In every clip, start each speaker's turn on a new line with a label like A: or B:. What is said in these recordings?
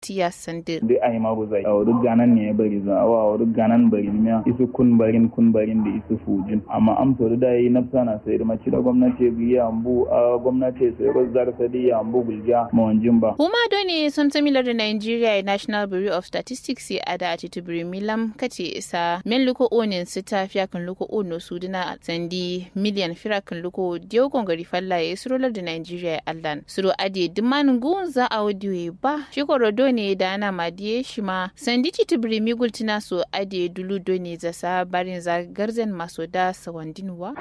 A: tiya sande
B: dai ai ma bu zai awu ganan ne ya bari za awa awu ganan bari miya isu kun barin kun barin da isu fujin amma amso da yi nafsa na sai da mace da gwamnati biya ambu a gwamnati sai rozzar sadi ambu gulja mawanjin ba
A: kuma doni sun tamilar da Nigeria National Bureau of Statistics ya ada a titubiri milam kace isa men luko onin sita fiya kan luko ono suduna sandi miliyan fira kan luko diyo gongari falla ya surolar da Nigeria allan suro ade duman gun za a wadiyo ba shi korodo ne da ana madiye shi ma sandi titubiri migultina so ade dulu doni zasa barin za garzen maso da sawandinwa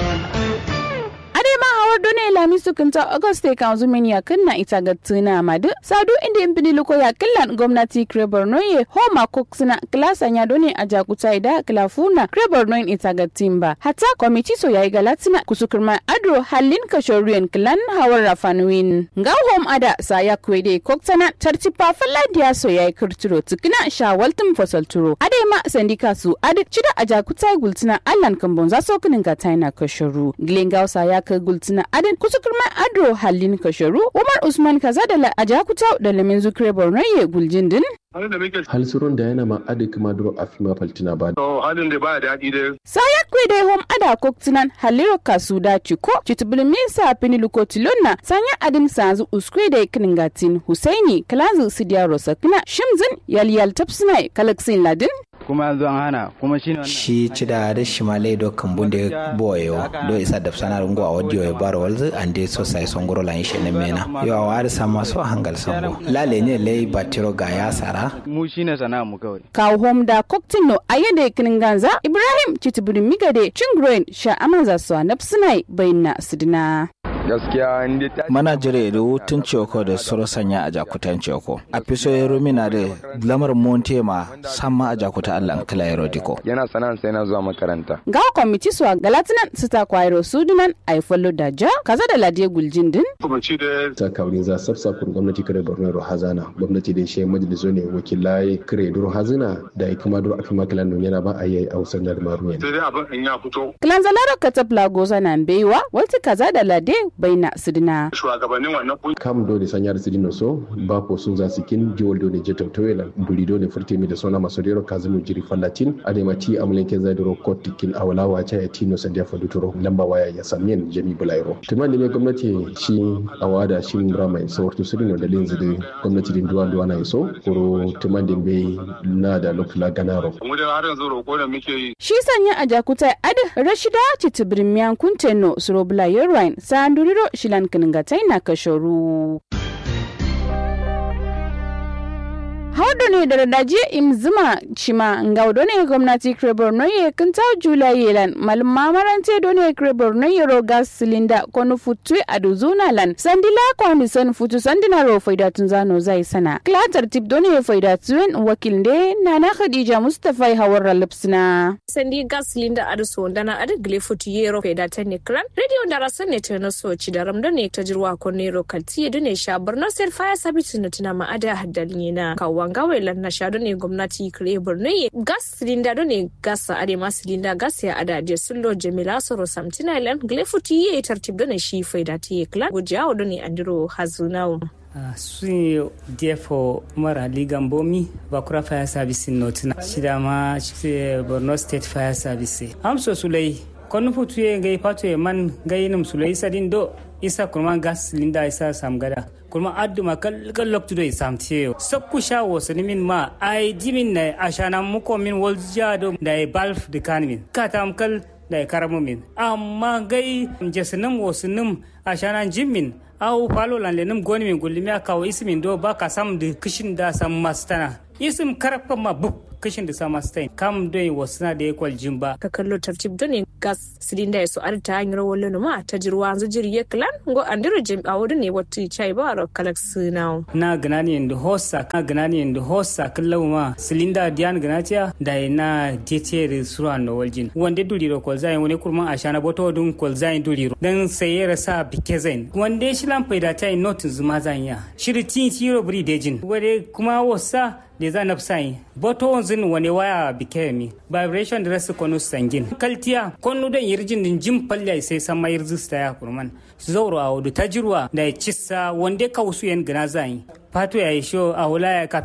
C: ma hawar done lami su kinta auguste kan zumini ya kunna ita ga tuna madu sadu inda in bini luko ya killan gwamnati kre borno ye homa koksina klasa nya done a jakuta ida klafuna kre borno ita ga timba hata komiti so yayi galatina kusukurma adro halin kashorien klan hawar rafanuin nga hom ada sa ya kwede koksana tartipa faladiya so yayi kurturo tukina shawaltum fasalturo ade ma sandika su ade chida a jakuta gultina allan kambon za so kinin ga taina kashoru glengausa ya ka gultina adin kusukurma adro halin kasharu umar usman kaza da la ajakuta da lamin zukre borno ye guljin din
D: hal surun da yana ma adi kuma duro afima faltina ba
E: to halin da ba daɗi dai
C: sayat kwe dai hom ada koktinan haliro kasu da ciko chitubulmin sa pini luko tilonna sanya adin sanzu uskwe da kiningatin husaini kalazu sidiya rosakina shimzin yalyal tapsina kalaksin ladin
B: kuma yanzu an hana kuma shi
F: shi cida da shimale do kambunde boyo do isa da sana rungo a wadiyo ya baro walzu ande so sai son goro lan shi ne mena yo a wari sama so hangal sambo lale ne lei batiro ga ya sara
B: mu shine sana'a mu kawai
C: kawo hom da koktino ayede kininganza ibrahim chituburi migade chingroin sha amanza so napsinai bayna sidina
E: gaskiya inda ta
F: mana jire da hutun ceko da soro sanya a jakutan ceko a fiso ya rumina da lamar monte ma sama a jakuta allah kila ya rodiko
E: yana sana'an sai na zuwa makaranta
C: ga kwamiti su galatinan sita kwairo sudunan ai follow da ja kaza da ladiye guljin din
E: kuma ci da
D: ta kaurin za sabsa kun gwamnati kare borno ro hazana gwamnati da shi majaliso ne wakilai kare duro hazina da ya kuma duro afima kilan don yana ba a yi a wasan da maru
E: sai dai abin in ya fito
C: kilan zalaro katapla goza na baiwa wata kaza da lade baina sidina
E: shugabannin wannan kungiya
D: kam do ne sanyar sidino so ba ko sun za sikin jiwol do ne jeto toyela buri do ne furte mi da sona maso dero kazimu jiri fallatin adema ti amulenke zai duro kotikin awala wacha ya tino sandia faduturo lamba waya ya samien jami bulairo tuman ne gwamnati shi awada shi rama ya sawarto sidino da linzi da gwamnati din duwa duwa na iso kuro tuman din bai na da lokula ganaro
E: mu da har yanzu roƙo da muke yi
C: shi sanya a jakuta ad rashida citibirin miyan kunteno surobula yerwine sanduriro shilan kiningatai na kashoru haudu ne da radaje imzima chima ngaudo ne gwamnati krebor no ye kinta jula yelan malma marante do ne krebor no ye ro gas cylinder kono futu aduzuna lan sandila kwani san futu sandina ro faida tunzano zai sana klatar tip do ne faida tuen wakil de nana khadija mustafa hawar lipsina
G: sandi gas cylinder adu so ndana adu gle futu ye ro faida tan kran radio ndara san ne tana so ci da ramdo ne ta jirwa ko ne ro kalti do ne shabar no sel fire service ne tana ma ada haddalin na kawan gawai lan na sha ne gwamnati kare borno ye gas silinda do ne gas a ade ma silinda gas ya ada je sullo jamila soro samtina lan glefuti ye tartib do ne shi faida ti klan gujawo do ne andiro hazunawo
H: Uh, sun defo mara ligan bomi bakura fire service notina shida ma borno state fire service amso sulai konu futu ye ngai pato ye man ngai num sulai sadin do isa kurma gas linda isa samgada kurma adduma kal loktu do isam tiyo sakku sha wasu min ma ai jimin na ashana muko min wolja do da balf de kanmin katam kal da karamu min amma gai jesinum wasunum ashana jimin au falo lan lenum goni min gullimi akawo ismin do ba ka sam de kishin da sam mastana isim karfa ma buk kishin da sama stain kam dai wasu na da yakwal jimba
G: ka kallo tartib do ne gas silinda ya so ar ta hanyar wallo ma ta jirwa an jiri ya klan go andiro jim a wurin ne wata chai ba ro kalak sinaw
H: na ganani inda hossa na ganani inda hossa kallau ma silinda diyan ganatiya da na jete da suran no waljin wanda duri ro kol zayin wani kurman ashana boto dun kol zayin duri ro dan sai rasa bike zain wanda shi lan faida ta notin zuma zanya shiri tin tiro bri dejin wade kuma wasa da za na sai boto wanzin wani waya bike mi vibration da rasu konu sangin kaltiya konu dan yirjin din jim palya sai san mai rizista ya kurman zauro a wudu tajirwa da cissa wanda ka wasu yan gana zai fato ya yi sho a wula ya